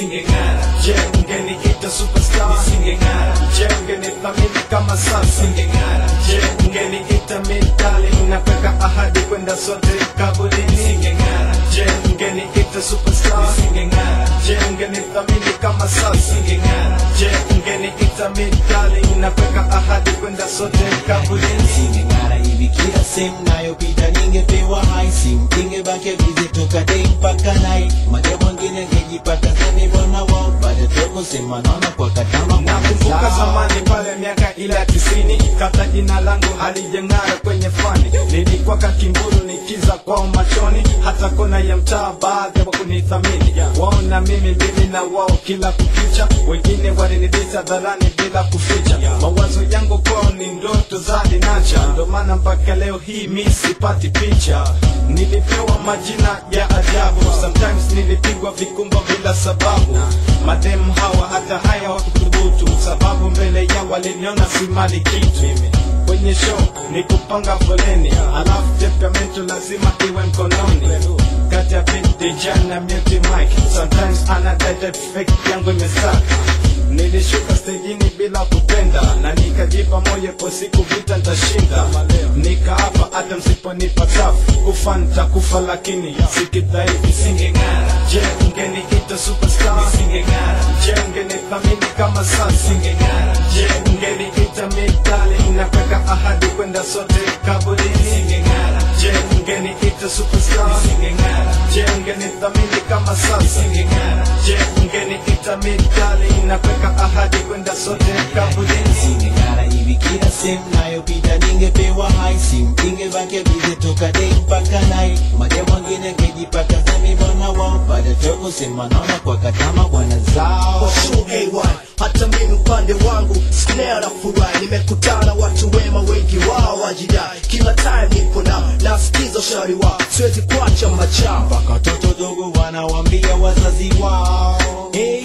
nisingeng'ara Je, ungeniita superstar nisingeng'ara Je, ungenithamini kama sasa nisingeng'ara Je, ungeniita midali na kuweka ahadi kwenda sote kaburini nisingeng'ara Je, ungeniita superstar nisingeng'ara Je, ungenithamini kama sasa nisingeng'ara Je, ungeniita midali na kuweka ahadi kwenda sote kaburini nisingeng'ara hivi kila sehemu nayopita ningepewa hai simu ingebakia bize toka dei mpaka nai maja mwingine ngejipata sani bwana wao baada toko sema naona kwa katama Nakumbuka zamani pale miaka ile ya tisini, kabla jina langu halijeng'ara kwenye fani, nilikuwa kakimburu nikiza kwao machoni, hata kona ya mtaa baadhi wa kunithamini wao na mimi, mimi na wao kila kukicha, wengine walinidisa dharani bila kuficha. Mawazo yangu kwao ni ndoto za linacha, ndo maana mpaka leo hii mi sipati picha. Nilipewa majina ya ajabu, sometimes nilipigwa vikumba bila sababu. Mademu hawa hata haya wakuthubutu, sababu mbele yao waliniona si mali kitu. Kwenye show ni kupanga foleni, alafu temperamento lazima iwe mkononi. Kati ya beat DJ na mute mic, sometimes anadai fake yangu imesaka Nilishuka stejini bila kupenda na nikajipa moyo kwa siku vita nitashinda. Nikaapa hata msiponipa tafu kufa nitakufa, lakini sikidhaifu. nisingeng'ara Je, ungeniita superstar? nisingeng'ara Je, ungenithamini kama sasa? nisingeng'ara Je, ungeniita midali na kuweka ahadi kwenda sote kaburini? nisingeng'ara Je, ungeniita superstar? nisingeng'ara Je, ungenithamini kama sasa? nisingeng'ara Je, ungeniita midali na kuweka ahadi kwenda sote kaburini? nisingeng'ara hivi kila sehemu nayopita ningepewa hai simu ingebakia bize toka dei mpaka nai maja mwingine ngejipata sami bwana wao baada toko sema naona kwa katama bwana zao True AY, hata mimi upande wangu snare na furahi, nimekutana watu wema, wengi wao wajidai, kila time nipo nao, nasikiza ushauri wao, siwezi kuacha machamba mpaka watoto dogo wanawambia wazazi wao hey,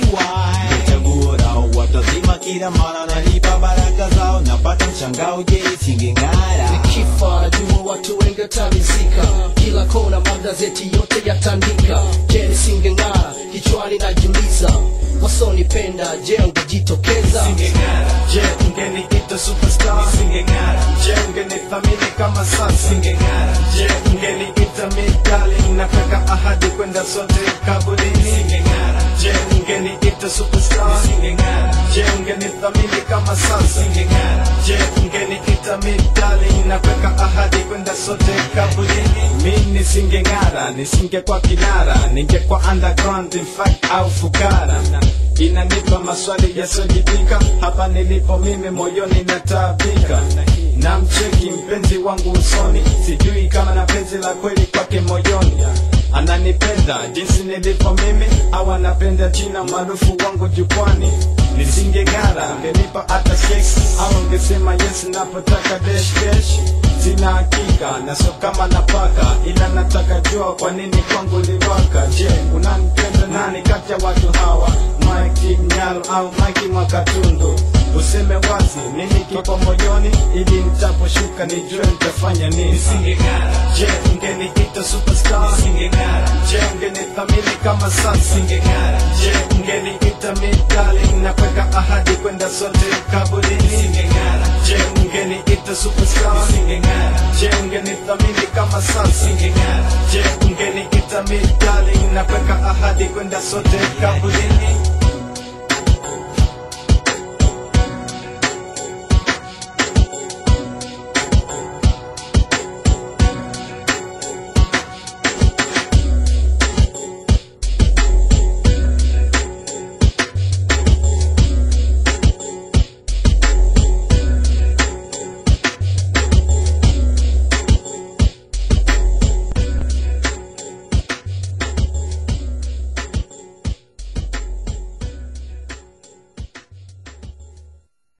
chaguo lao watazima kila mara nalipa baraka zao napata mshangao je isingeng'ara Nikifa najua watu wengi watanizika, kila kona magazeti yote yatandika. Je, nisingeng'ara? Kichwani najiuliza, wasonipenda je, ungejitokeza? isingeng'ara Je, ungeniita superstar? isingeng'ara Je, ungenithamini kama sasa? isingeng'ara Je, ungeniita midali na kuweka ahadi kwenda sote kaburini? isingeng'ara Je, ungeniita superstar? isingeng'ara Je, ungenithamini kama sasa? isingeng'ara Je, ungeniita midali na kuweka ahadi kwenda sote kaburini? Mi nisingeng'ara, nisingekuwa kinara, ningekuwa underground in fact au fukara. Inanipa maswali yasiyojibika, hapa nilipo mimi moyoni nataabika. Na mcheki mpenzi wangu usoni, sijui kama na penzi la kweli kwake moyoni ananipenda jinsi nilivyo mimi au anapenda jina maarufu wangu jukwani nisingeng'ara angenipa hata sex au angesema yes napotaka dash dash sina hakika na sio kama napaka ila nataka jua kwa nini kwangu liwaka je unanipenda nani kati ya watu hawa Mike Mnyalo au Mike Mwakatundu useme wazi nini kipo moyoni ili nitaposhuka nijue nitafanya nini isingeng'ara Je, ungeniita superstar? isingeng'ara Je, ungenithamini kama sasa? isingeng'ara Je, ungeniita midali na kuweka ahadi kwenda sote kaburini? isingeng'ara Je, ungeniita superstar? isingeng'ara Je, ungenithamini kama sasa? isingeng'ara Je, ungeniita midali na kuweka ahadi kwenda sote kaburini?